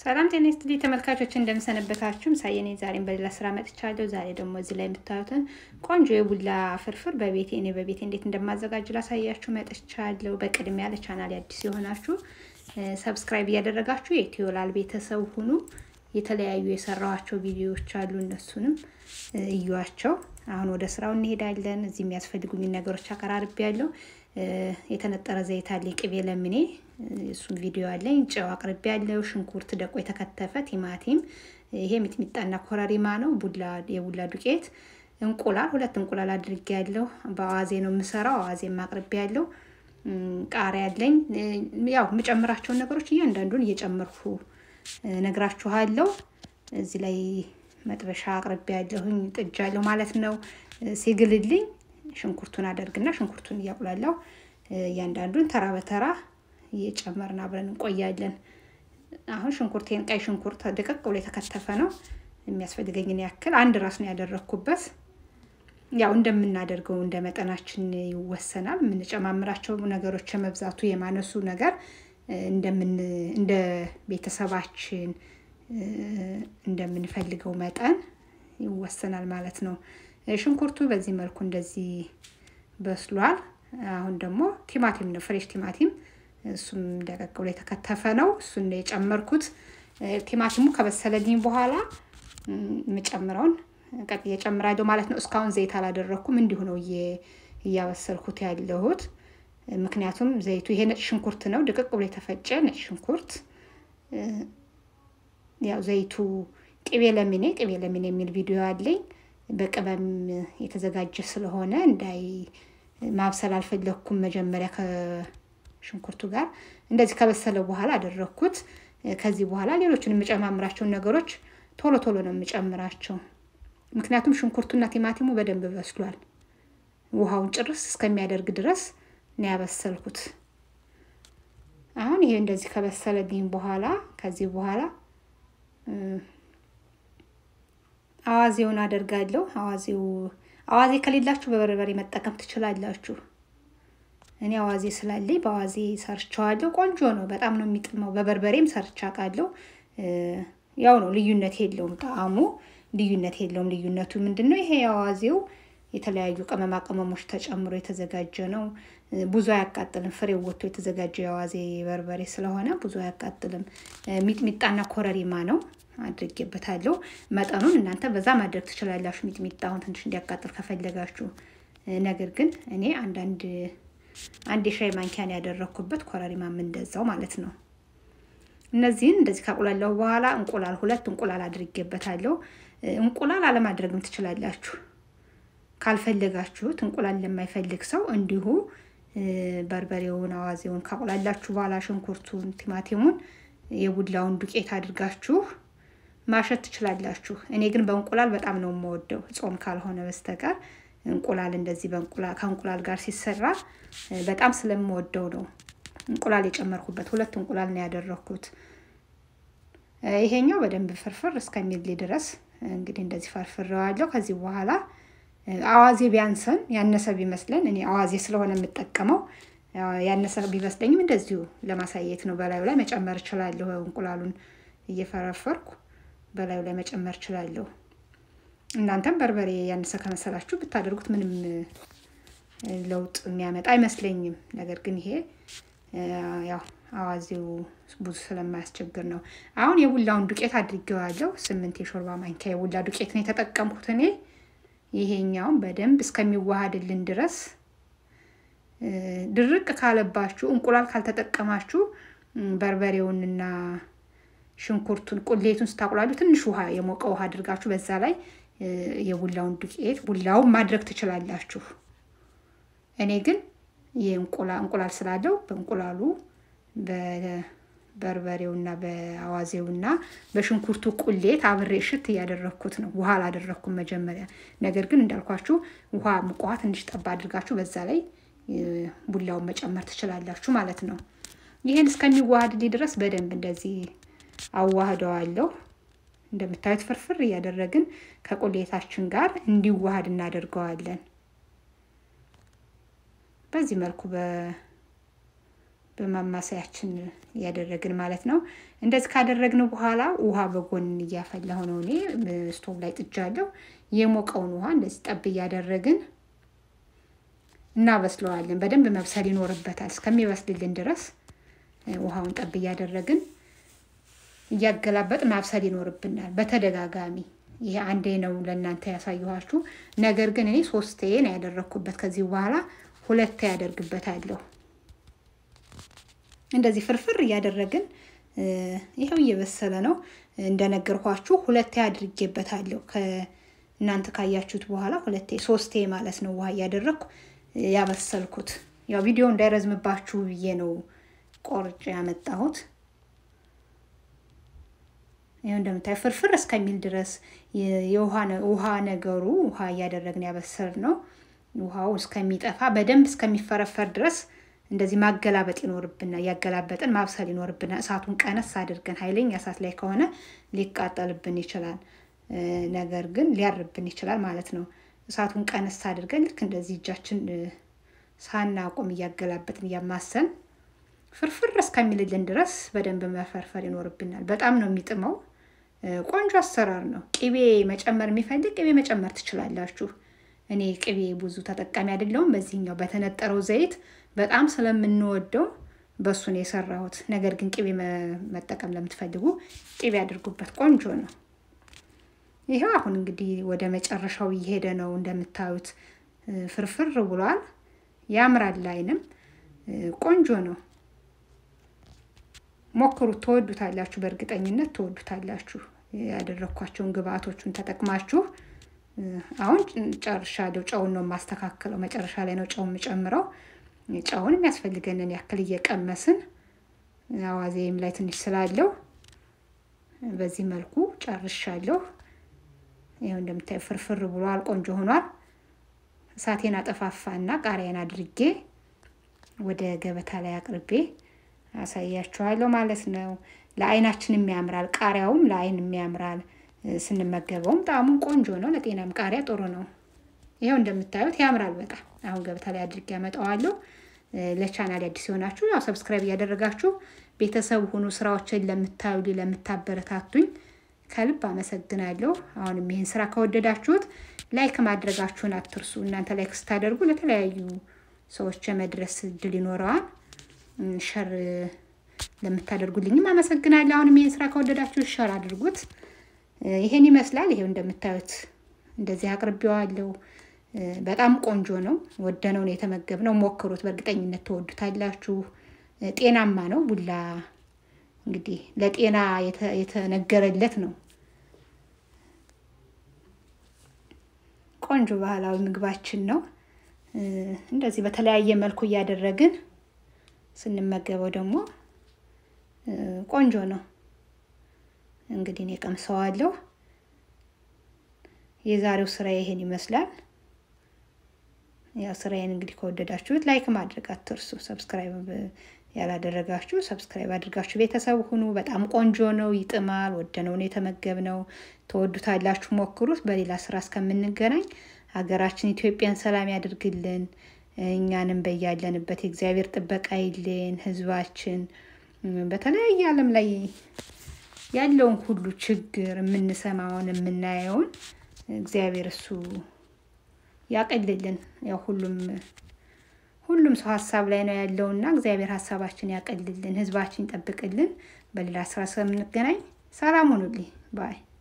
ሰላም ጤና ይስጥልኝ ተመልካቾች፣ እንደምሰነበታችሁ ሳየኔ ዛሬም በሌላ ስራ መጥቻለሁ። ዛሬ ደግሞ እዚህ ላይ የምታዩትን ቆንጆ የቡላ ፍርፍር በቤቴ እኔ በቤቴ እንዴት እንደማዘጋጅ ላሳያችሁ መጥቻለሁ። በቅድሚያ ለቻናል አዲስ የሆናችሁ ሰብስክራይብ እያደረጋችሁ የኢትዮላል ቤተሰብ ሁኑ። የተለያዩ የሰራኋቸው ቪዲዮዎች አሉ፣ እነሱንም እዩዋቸው። አሁን ወደ ስራው እንሄዳለን። እዚህ የሚያስፈልጉኝ ነገሮች አቀራርቤ ያለው የተነጠረ ዘይት አለኝ፣ ቅቤ ለምኔ እሱም ቪዲዮ አለኝ። ጨው አቅርቤ ያለው፣ ሽንኩርት ደቆ የተከተፈ፣ ቲማቲም፣ ይሄ ሚጥሚጣና ኮረሪማ ነው። ቡላ የቡላ ዱቄት፣ እንቁላል ሁለት እንቁላል አድርጌ ያለው። በአዋዜ ነው የምሰራው። አዋዜም አቅርቤ ያለው፣ ቃሪያ አለኝ። ያው የምጨምራቸውን ነገሮች እያንዳንዱን እየጨመርኩ ነግራችኋለሁ። እዚህ ላይ መጥበሻ አቅርቤ ያለሁኝ ጥጃለሁ ማለት ነው። ሲግልልኝ ሽንኩርቱን አደርግና ሽንኩርቱን እያቁላለሁ እያንዳንዱን ተራ በተራ እየጨመርን አብረን እንቆያለን። አሁን ሽንኩርቴን ቀይ ሽንኩርት ደቀቅ ብሎ የተከተፈ ነው። የሚያስፈልገኝን ያክል አንድ ራስ ነው ያደረግኩበት። ያው እንደምናደርገው እንደ መጠናችን ይወሰናል። የምንጨማምራቸው ነገሮች የመብዛቱ የማነሱ ነገር እንደምን እንደ ቤተሰባችን እንደምንፈልገው መጠን ይወሰናል ማለት ነው። ሽንኩርቱ በዚህ መልኩ እንደዚህ በስሏል። አሁን ደግሞ ቲማቲም ነው ፍሬሽ ቲማቲም፣ እሱም ደቀቅ ብሎ የተከተፈ ነው። እሱን ነው የጨመርኩት። ቲማቲሙ ከበሰለልኝ በኋላ የምጨምረውን ቀጥዬ እጨምራለሁ ማለት ነው። እስካሁን ዘይት አላደረግኩም፣ እንዲሁ ነው እያበሰልኩት ያለሁት። ምክንያቱም ዘይቱ ይሄ ነጭ ሽንኩርት ነው፣ ድቅቅ ብሎ የተፈጨ ነጭ ሽንኩርት። ያው ዘይቱ ቅቤ ለሚኔ ቅቤ ለሚኔ የሚል ቪዲዮ አለኝ በቅመም የተዘጋጀ ስለሆነ እንዳይ ማብሰል አልፈለግኩም። መጀመሪያ ከሽንኩርቱ ጋር እንደዚህ ከበሰለ በኋላ አደረግኩት። ከዚህ በኋላ ሌሎችን የምጨማምራቸውን ነገሮች ቶሎ ቶሎ ነው የምጨምራቸው፣ ምክንያቱም ሽንኩርቱና ቲማቲሙ በደንብ በስሏል። ውሃውን ጭርስ እስከሚያደርግ ድረስ ነው ያበሰልኩት። አሁን ይሄ እንደዚህ ከበሰለልኝ በኋላ ከዚህ በኋላ አዋዜውን አደርጋለሁ። አዋዜው አዋዜ ከሌላችሁ በበርበሬ መጠቀም ትችላላችሁ። እኔ አዋዜ ስላለኝ በአዋዜ ሰርቸዋለሁ። ቆንጆ ነው፣ በጣም ነው የሚጥመው። በበርበሬም ሰርቻ ቃለሁ። ያው ነው፣ ልዩነት የለውም። ጣዕሙ ልዩነት የለውም። ልዩነቱ ምንድን ነው? ይሄ አዋዜው የተለያዩ ቅመማ ቅመሞች ተጨምሮ የተዘጋጀ ነው። ብዙ አያቃጥልም። ፍሬው ወጥቶ የተዘጋጀ የአዋዜ በርበሬ ስለሆነ ብዙ አያቃጥልም። ሚጥሚጣና ኮረሪማ ነው አድርጌበታለሁ። መጠኑን እናንተ በዛ ማድረግ ትችላላችሁ፣ ሚጥሚጣውን ትንሽ እንዲያቃጥል ከፈለጋችሁ። ነገር ግን እኔ አንዳንድ አንድ የሻይ ማንኪያን ያደረግኩበት ኮረሪማም እንደዛው ማለት ነው። እነዚህን እንደዚህ ካቁላለሁ በኋላ እንቁላል ሁለት እንቁላል አድርጌበታለሁ። እንቁላል አለማድረግም ትችላላችሁ ካልፈለጋችሁት። እንቁላል ለማይፈልግ ሰው እንዲሁ በርበሬውን አዋዜውን ካቁላላችሁ በኋላ ሽንኩርቱን፣ ቲማቲሙን የቡላውን ዱቄት አድርጋችሁ ማሸት ትችላላችሁ። እኔ ግን በእንቁላል በጣም ነው የምወደው ጾም ካልሆነ በስተቀር እንቁላል እንደዚህ በእንቁላል ከእንቁላል ጋር ሲሰራ በጣም ስለምወደው ነው እንቁላል የጨመርኩበት። ሁለት እንቁላል ነው ያደረኩት። ይሄኛው በደንብ ፍርፍር እስከሚል ድረስ እንግዲህ እንደዚህ ፈርፍሬዋለሁ። ከዚህ በኋላ አዋዜ ቢያንሰን ያነሰ ቢመስለን እኔ አዋዜ ስለሆነ የምጠቀመው ያነሰ ቢመስለኝም እንደዚሁ ለማሳየት ነው። በላዩ ላይ መጨመር እችላለሁ። እንቁላሉን እየፈረፈርኩ በላዩ ላይ መጨመር እችላለሁ። እናንተም በርበሬ ያነሰ ከመሰላችሁ ብታደርጉት ምንም ለውጥ የሚያመጣ አይመስለኝም። ነገር ግን ይሄ ያው አዋዜው ብዙ ስለማያስቸግር ነው። አሁን የቡላውን ዱቄት አድርጌዋለሁ። ስምንት የሾርባ ማንኪያ የቡላ ዱቄት ነው የተጠቀምኩት እኔ። ይሄኛውን በደንብ እስከሚዋሃድልን ድረስ ድርቅ ካለባችሁ እንቁላል ካልተጠቀማችሁ በርበሬውንና ሽንኩርቱን ቁሌቱን ስታቁላሉ ትንሽ ውሃ የሞቀ ውሃ አድርጋችሁ በዛ ላይ የቡላውን ዱቄት ቡላውን ማድረግ ትችላላችሁ። እኔ ግን እንቁላል ስላለው በእንቁላሉ በበርበሬውና በአዋዜውና በሽንኩርቱ ቁሌት አብሬ እሽት እያደረግኩት ነው። ውሃ አላደረግኩም መጀመሪያ። ነገር ግን እንዳልኳችሁ ውሃ ሙቅ ውሃ ትንሽ ጠባ አድርጋችሁ በዛ ላይ ቡላውን መጨመር ትችላላችሁ ማለት ነው። ይህን እስከሚዋሃድልኝ ድረስ በደንብ እንደዚህ አዋህደዋለሁ። እንደምታዩት ፍርፍር እያደረግን ከቁሌታችን ጋር እንዲዋሃድ እናደርገዋለን። በዚህ መልኩ በማማሰያችን እያደረግን ማለት ነው። እንደዚህ ካደረግን በኋላ ውሃ በጎን እያፈላሁ ነው እኔ ስቶቭ ላይ ጥጃለሁ። የሞቀውን ውሃ እንደዚህ ጠብ እያደረግን እናበስለዋለን። በደንብ መብሰል ይኖርበታል። እስከሚበስልልን ድረስ ውሃውን ጠብ እያደረግን እያገላበጥ ማብሰል ይኖርብናል በተደጋጋሚ። ይሄ አንዴ ነው ለእናንተ ያሳየኋችሁ። ነገር ግን እኔ ሶስቴ ነው ያደረግኩበት። ከዚህ በኋላ ሁለቴ ያደርግበታለሁ። እንደዚህ ፍርፍር እያደረግን ይኸው እየበሰለ ነው። እንደነገርኳችሁ ሁለቴ አድርጌበታለሁ። እናንተ ካያችሁት በኋላ ሁለቴ ሶስቴ ማለት ነው ውሃ እያደረግኩ ያበሰልኩት። ያው ቪዲዮ እንዳይረዝምባችሁ ብዬ ነው ቆርጬ ያመጣሁት። ይኸው እንደምታዩ ፍርፍር እስከሚል ድረስ የውሃ ነገሩ ውሃ እያደረግን ያበሰል ነው። ውሃው እስከሚጠፋ በደንብ እስከሚፈረፈር ድረስ እንደዚህ ማገላበጥ ይኖርብናል። እያገላበጥን ማብሰል ይኖርብናል። እሳቱን ቀነስ አድርገን ኃይለኛ እሳት ላይ ከሆነ ሊቃጠልብን ይችላል። ነገር ግን ሊያርብን ይችላል ማለት ነው። እሳቱን ቀነስ አድርገን ልክ እንደዚህ እጃችን ሳናቆም እያገላበጥን እያማሰን ፍርፍር እስከሚልልን ድረስ በደንብ መፈርፈር ይኖርብናል። በጣም ነው የሚጥመው። ቆንጆ አሰራር ነው። ቅቤ መጨመር የሚፈልግ ቅቤ መጨመር ትችላላችሁ። እኔ ቅቤ ብዙ ተጠቃሚ አይደለሁም። በዚህኛው በተነጠረው ዘይት በጣም ስለምንወደው በሱ ነው የሰራሁት። ነገር ግን ቅቤ መጠቀም ለምትፈልጉ ቅቤ አድርጉበት። ቆንጆ ነው። ይኸው አሁን እንግዲህ ወደ መጨረሻው እየሄደ ነው። እንደምታዩት ፍርፍር ብሏል። ያምራል። ላይንም ቆንጆ ነው። ሞክሩት፣ ትወዱታላችሁ። በእርግጠኝነት ትወዱታላችሁ። ያደረግኳቸውን ግብአቶቹን ተጠቅማችሁ አሁን ጨርሻለሁ። ጨውን ነው የማስተካክለው። መጨረሻ ላይ ነው ጨው የምጨምረው። ጨውን የሚያስፈልገንን ያክል እየቀመስን አዋዜም ላይ ትንሽ ስላለው በዚህ መልኩ ጨርሻለሁ። ይኸው እንደምታዩ ፍርፍር ብሏል። ቆንጆ ሆኗል። እሳቴን አጠፋፋና ቃሪያን አድርጌ ወደ ገበታ ላይ አቅርቤ አሳያችኋለሁ ማለት ነው። ለአይናችንም ያምራል። ቃሪያውም ለአይንም ያምራል። ስንመገበውም ጣዕሙም ቆንጆ ነው። ለጤናም ቃሪያ ጥሩ ነው። ይኸው እንደምታዩት ያምራል በጣም። አሁን ገበታ ላይ አድርጌ ያመጣዋለሁ። ለቻናል አዲስ የሆናችሁ ያው ሰብስክራይብ እያደረጋችሁ ቤተሰብ ሁኑ። ስራዎችን ለምታዩልኝ ለምታበረታቱኝ ከልብ አመሰግናለሁ። አሁንም ይህን ስራ ከወደዳችሁት ላይክ ማድረጋችሁን አትርሱ። እናንተ ላይክ ስታደርጉ ለተለያዩ ሰዎች የመድረስ እድል ይኖረዋል። ሸር ለምታደርጉልኝም አመሰግናለሁ። አሁንም ይህን ስራ ከወደዳችሁ ሸር አድርጉት። ይሄን ይመስላል። ይሄው እንደምታዩት እንደዚህ አቅርቤዋለሁ። በጣም ቆንጆ ነው። ወደነው ነው የተመገብነው። ሞክሩት፣ በእርግጠኝነት ትወዱታላችሁ። ጤናማ ነው። ቡላ እንግዲህ ለጤና የተነገረለት ነው። ቆንጆ ባህላዊ ምግባችን ነው። እንደዚህ በተለያየ መልኩ እያደረግን ስንመገበው ደግሞ ቆንጆ ነው። እንግዲህ እኔ ቀምሰዋለሁ። የዛሬው ስራ ይሄን ይመስላል። ያው ስራዬን እንግዲህ ከወደዳችሁት ላይክ ማድረግ አትርሱ። ሰብስክራይብ ያላደረጋችሁ ሰብስክራይብ አድርጋችሁ ቤተሰብ ሁኑ። በጣም ቆንጆ ነው፣ ይጥማል። ወደነው ነው የተመገብነው። ተወዱታላችሁ፣ ሞክሩት። በሌላ ስራ እስከምንገናኝ ሀገራችን ኢትዮጵያን ሰላም ያድርግልን። እኛንም በያለንበት የእግዚአብሔር ጥበቃ ይልን። ህዝባችን በተለያየ ዓለም ላይ ያለውን ሁሉ ችግር የምንሰማውን የምናየውን እግዚአብሔር እሱ ያቀልልን። ያው ሁሉም ሁሉም ሰው ሀሳብ ላይ ነው ያለውና እግዚአብሔር ሀሳባችን ያቀልልን፣ ህዝባችን ይጠብቅልን። በሌላ ስራ እስከምንገናኝ ሰላም ሁኑልኝ ባይ